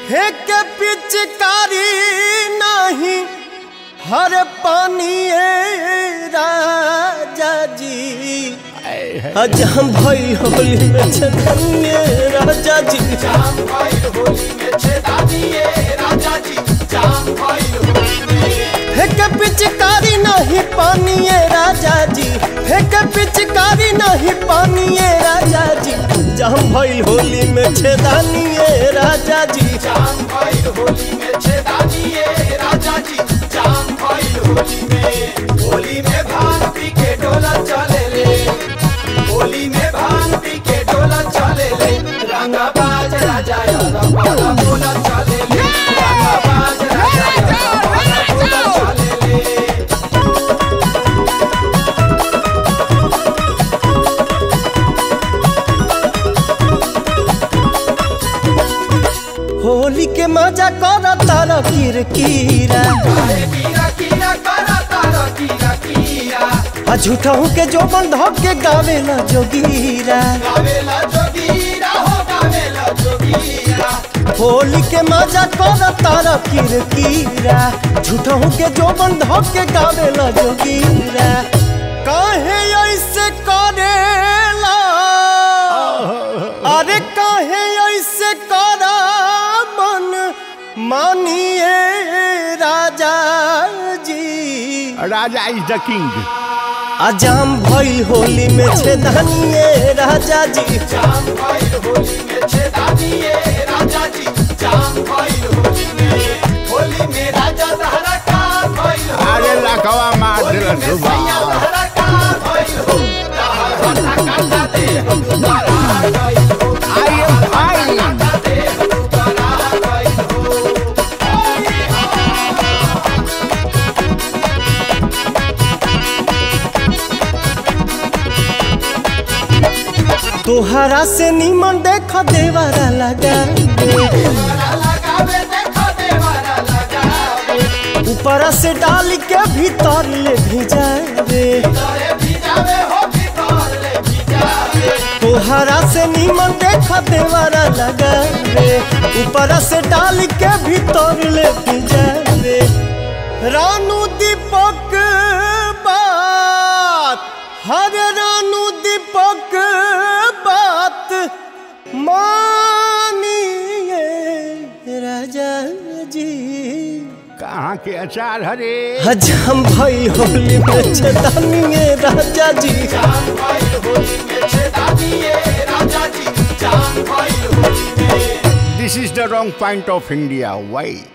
हे के पिचकारी नहीं हर पानी राजा जी आज हम भाई होली में छनिए राजा जी हे के पिचकारी नहीं पानी राजा जी हे के पिचकारी नहीं पानी राजा जी जम भाई होली में छेदानिए राजा जी होली में भांग पी के डोला चले ले होली में भांग पी के डोला चले ले रंगा बाज राजा यारा पाला बोला चले ले रंगा बाज राजा यारा पाला बोला चले ले होली के मजा कर तारा किरकिरा अरे कीरा कीरा करा तारा कीरा कीरा आ झूठहू के जो बंध के गावेला जोगीरा गावेला जोगीरा हो गावेला जोगीरा होली के मजा कर तारा किरकिरा झूठहू के जो बंध के गावेला जोगीरा काहे ऐसे करेला अरे काहे ऐसे करा मन मानिए राजा जी राजा इज द किंग अजाम भइल होली में छेदानिए राजा जी जाम भाई होली में छेदा दिए राजा जी जाम भाई होली में होली में राजा दहरा का भाई हो अरे लखवा मार होली दिल में सैया सुबह दहरा का भाई हो दहर भट्टा काटा दे हम दोबारा गई हो आई एम फाइन काटा दे हम दोबारा गई हो तोहरा से निमन देख देवरा लगा देवरा लगावे देखो देवरा लगावे ऊपर से डाल के भीतर ले भिजावे तोरे भिजावे हो भीतर ले भिजावे तोहरा से निमन देख देवरा लगावे ऊपर से डाल के भीतर ले भिजावे रानू दीपक बात हर रानू दीपक बात मानिए राजा जी कहाँ के अचार हरे हजम भाई होली में छदानिए राजा जी जान भाई होली में छेदा दिए राजा जी जान भाई होली में this is the wrong point of India why